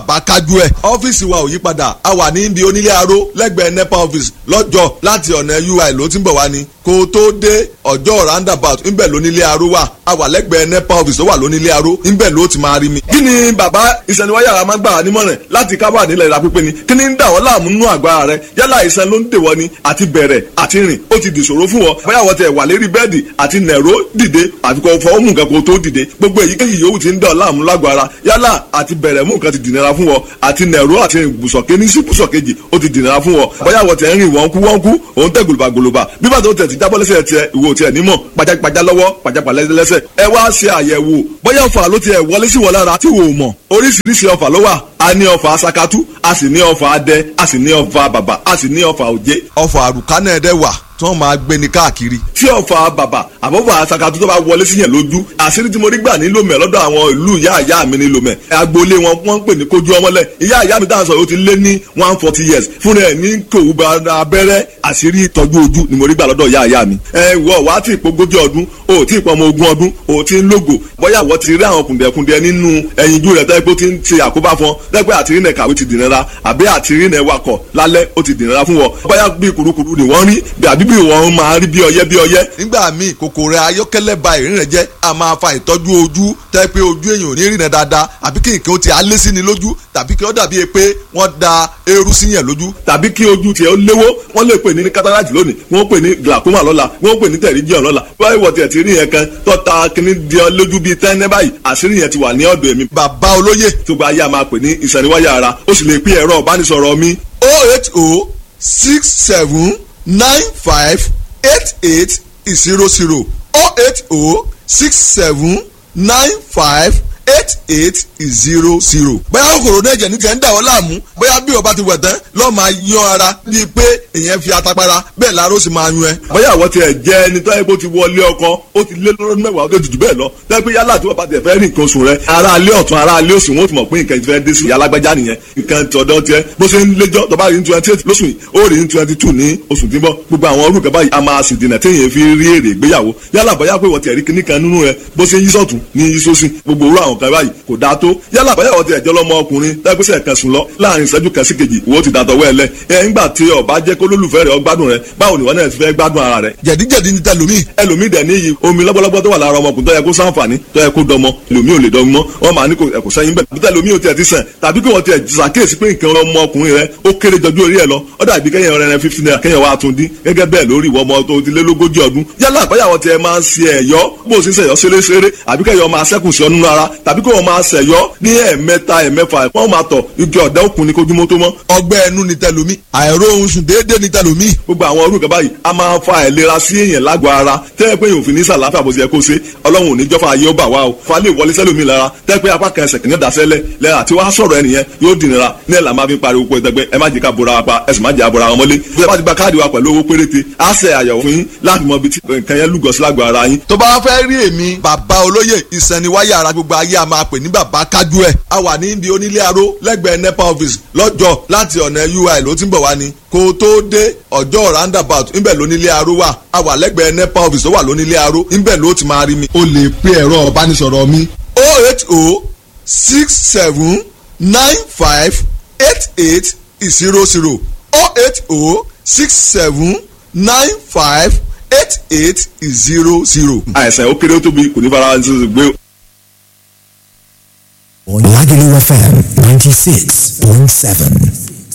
bá kájú ẹ̀. ọ́fíìsì wa ò yí padà a wà ní ibi onílé aró lẹ́gbẹ̀ẹ́ nepa office lọ́jọ́ láti ọ̀nà ui ló ti ń bọ̀ wá ni kó o tó dé ọjọ́ roundabout ńbẹ̀ lónílé aró wà a wà lẹ́gbẹ̀ẹ́ nepa office tó wà lónílé aró ńbẹ̀ ló ti máa rí mi. kí ni bàbá ìsẹ̀niwáyà máa ń gbà wá nímọ̀ràn láti kábà nílẹ̀ ìlà pípé ni kí ni ń dà wọ́n láàmú nínú àgbà rẹ yálà ìsẹ̀ ló ń dè wọ́n ni àti bẹ̀rẹ̀ àti rìn ó ti dìṣòro fún wọn bóyá wọ́n tẹ̀ wà lérí bẹ́ẹ̀dì àti nẹ̀ró dìde àfikọ́ fọwọ́ mú nǹkan kó tó dìde gbogbo èyíkéyìí yòówù ti ń dà ọ́ láàmú lágọ̀ ara yálà àti bẹ̀rẹ̀ mú nǹkan ti dìnnira fún wọn àti nẹ̀ró àti ibùsọ̀ kéní sí ibùsọ̀ kejì ó ti dìnnira fún wọn bóyá wọ́n tẹ̀ ń rìn wọ́n kú wọ́n kú òun tẹ̀ gòlòbà gòlòbà bí bàtà ó tẹ̀ ti jábọ́ lẹ́sẹ̀ tiẹ̀ ìwò tiẹ̀ nímọ̀ pajápajá lọ́wọ́ pajápalẹ́ lẹ́sẹ̀ ẹ wá ṣe àyẹ̀wò bóyá ọ̀fà ló tiẹ̀ wọlé sí wọn lára tí wò ó mọ̀ oríṣiríṣi ọ̀fà ló wà a ní ọ̀fà sakatu a sì ní ọ̀fà adẹ a sì ní ọ̀fà bàbà a sì ní ọ̀fà òjé. ọ̀fà àrùkánà ẹ̀dẹ̀ wà tí wọ́n máa gbé ni káàkiri. tí ọ̀fà bàbà àbọ̀fà sakatu tó bá wọlé sí yẹn lójú àṣírí tí mo rí gbà ní lomẹ lọ́dọ̀ àwọn ìlú ìyá ìyá mi ní lomẹ agboolé wọn wọ́n ń pè ní kojú ọmọlẹ̀ ìyá ìyá mi dáhùn sọ yóò ti lé ní one forty years fúnra ẹ̀ ní kòwú abẹ́rẹ́ àṣírí ìtọ́jú ojú ni mo rí gbà lọ́dọ̀ ìyá ìyá mi. ẹ wọ wá tí ìpogójì ọdún o tí ìpọmọ ogún ọdún o tí ń lógo bóyá wọ́n ti rí àwọn kùndẹ̀kùndẹ̀ nínú ẹyinjú rẹ̀ tẹ́ pé ó ti ń ṣe àkóbá fún ọ tẹ́ pé àtìrí nẹ̀ kàwé ti dìnnira àbí àtìrí nẹ̀ wakọ̀ lálẹ́ ó ti dìnnira fún wọn bóyá bí kurukuru ni wọ́n rí àbí bí wọ́n máa rí bí ọyẹ́ bí ọyẹ́. nígbà míì kòkòrò ayọ́kẹ́lẹ́ ba ìrìn rẹ̀ jẹ́ a máa fa ìtọ́jú ojú tẹ́ pé ojú èèyàn ò ní rìnà dáadáa àbí kí nǹkan ó ti alé sí ni lójú tàbí kí ó dàbí pé wọ́n da eérú sí yẹn lójú. tàbí kí ojú tiẹ̀ ó léwó wọ́n lè pè ní cataract lónìí wọ́n pè ní glaucoma lọ́la wọ́n pè ní pterygium lọ́la báyìí wọ́n tiẹ̀ ti rí yẹn kan tọ́ta kíní di ọ lójú bíi tẹ́ńẹ́ báyìí àṣírí yẹn ti wà ní ọ̀dọ̀ èmi. bàbá olóyè tó gba ayé a máa pè ní ìsẹ̀niwáyà ara ó sì lè pín ẹ̀rọ ìbánisọ̀rọ̀ mi. oh eight oh six seven nine five eight eight zero zero oh eight oh six seven nine five eight eight zero zero. bóyá kòkòrò náà jẹ̀ ní tiẹ̀ ń dà wọ́n láàmú bóyá bí o bá ti wẹ̀ tán lọ́ọ́ máa yan ara bíi pé èèyàn fi atapara bẹ́ẹ̀ láàárọ̀ sì máa yún ẹ. bóyá àwọn tiẹ̀ jẹ́ ẹni tó yẹ kó ti wọlé ọkọ ó ti lé lọ́dún mẹ́wàá ó ti jù bẹ́ẹ̀ lọ tẹ́ pé yálà tí wọ́n bá tiẹ̀ fẹ́ rí nǹkan oṣù rẹ ara alẹ́ ọ̀tún ara alẹ́ òsì wọn ó ti mọ̀ pé nǹkan ìfẹ́ dé sí alágbájá nìyẹn nǹkan ti ọ̀dọ́ tiẹ̀ bó ṣe ń léjọ́ tó bá rí ní twenty eight lóṣù yìí ó rí ní twenty two ní oṣù tí ń bọ̀ gbogbo àwọn orúkọ báyìí a máa sì dènà téèyàn fi rí èrè ìgbéyàwó yálà bóyá pé wọ́n tiẹ̀ rí kíní kan nínú rẹ bó ṣe ń yí sọ̀tún ní yí sósì gbogbo orú àwọn kan báyìí kò dáa tó yálà bóyá wọ́n ti ẹ̀jọ́ lọ́mọ ọkùnrin tẹ́gbẹ́sẹ̀ kan sùn lọ láàrin ìṣẹ́jú kan sí kejì wo ti dàtọ̀ wẹ́ẹ̀lẹ̀ ẹ̀ ńgbà tí ọba jẹ́ kó lólùfẹ́ rẹ̀ ọgbádùn rẹ̀ báwo ni wọ́n náà ti fẹ́ gbádùn ara rẹ̀. jẹ̀díjẹ̀dí ni tẹlomi. ẹlòmíì dẹ̀ níyì omi lọ́gbọ́lọ́gbọ́ tó wà lára ọmọkùnrin tó yẹ kó sáǹfààní tó yẹ kó dọmọ ẹlòmíì ò lè dọmọ wọn máa ní kò ẹ̀kọ́ sẹ́yìn bẹ́ẹ̀ bíta ẹlòmíì ò tiẹ̀ ti sàn tàbí kí wọ́n tiẹ̀ ṣàkíyèsí pé nǹkan ọmọkùnrin rẹ̀ ó kéré jọjú orí ẹ̀ lọ ó dàbí kẹ́yìn ọ̀rẹ́ rẹ̀ fifteen naira kẹ́yìn wa tún dín gẹ́gẹ́ bẹ́ẹ̀ lórí ìwọ ọmọ tó ti lé lógójì ọdún yálà àbáyàwó tiẹ̀ máa ń ṣe ẹ̀yọ́ bó o sì ń ṣẹ̀yọ́ ṣeréṣeré àbí kẹ́yọ̀ máa ṣẹ́kùn sí ọ nínú ara tàbí kí wọ́n máa ṣẹ̀yọ́ ní ẹ̀ẹ̀mẹ́ta ẹ̀ẹ̀mẹ́fà wọ́n máa tọ̀ igi ọ̀dà òkun ní kójúmọ́ tó mọ́. ọgbẹ́ ẹnu ni tẹlomi àìró ohun sùn déédéé ni tẹlomi. gbogbo àwọn orúkọ báyìí a máa fa àìlera sí èèyàn lágọ̀ọ́ ara tẹ́lẹ̀ pé èèyàn ò fi ní sàlàáfíà bó ti yẹ kó ṣe ọlọ́run ò ní jọ́fà ayé ó bà wá o fa lè wọlé sẹ́lómi lára tẹ́lẹ̀ pé apá kan ẹsẹ̀ kìíní dasẹ́lẹ̀ lẹ́yìn àti wàá sọ̀rọ̀ ẹnìyẹn yóò dìnnira ní ẹ̀ là máa fi pariwo pé ẹgbẹ́ ẹ má jẹ́ ká bora wa pa ẹ sì má jẹ́ àbora wọn mọ́lé bí ẹ bá ti gba káàdì wa pẹ̀lú owó péréte á ṣe àyẹ̀wò fún yín láti mọ ibi tí nǹkan yẹn lúgọ sí lágọ̀ọ́ ara yín. tó bá fẹ́ rí èmi bàbá olóyè ìsẹ̀niwáyà ara gbogbo ayé a máa pè ní bàbá kájú ẹ̀ a wà ní ibi onílé aró lẹ́gbẹ̀ẹ́ nepa office lọ́jọ́ láti ọ̀nà ui ló ti ń bọ̀ wá ni kó o tó dé ọjọ́ roundabout ńbẹ̀ lónílé aró wà a wà lẹ́gbẹ̀ẹ́ nepa office ó wà lónílé aró ńbẹ̀ ló ti máa rí mi. o lè pe ẹ̀rọ ìbánisọ̀rọ̀ mi oh eight oh six seven nine five eight eight zero zero oh eight oh six seven nine five eight eight zero zero. àìsàn ó kéré ó tóbi kò ní fara ṣe gbé. Lagelu FM 96.7.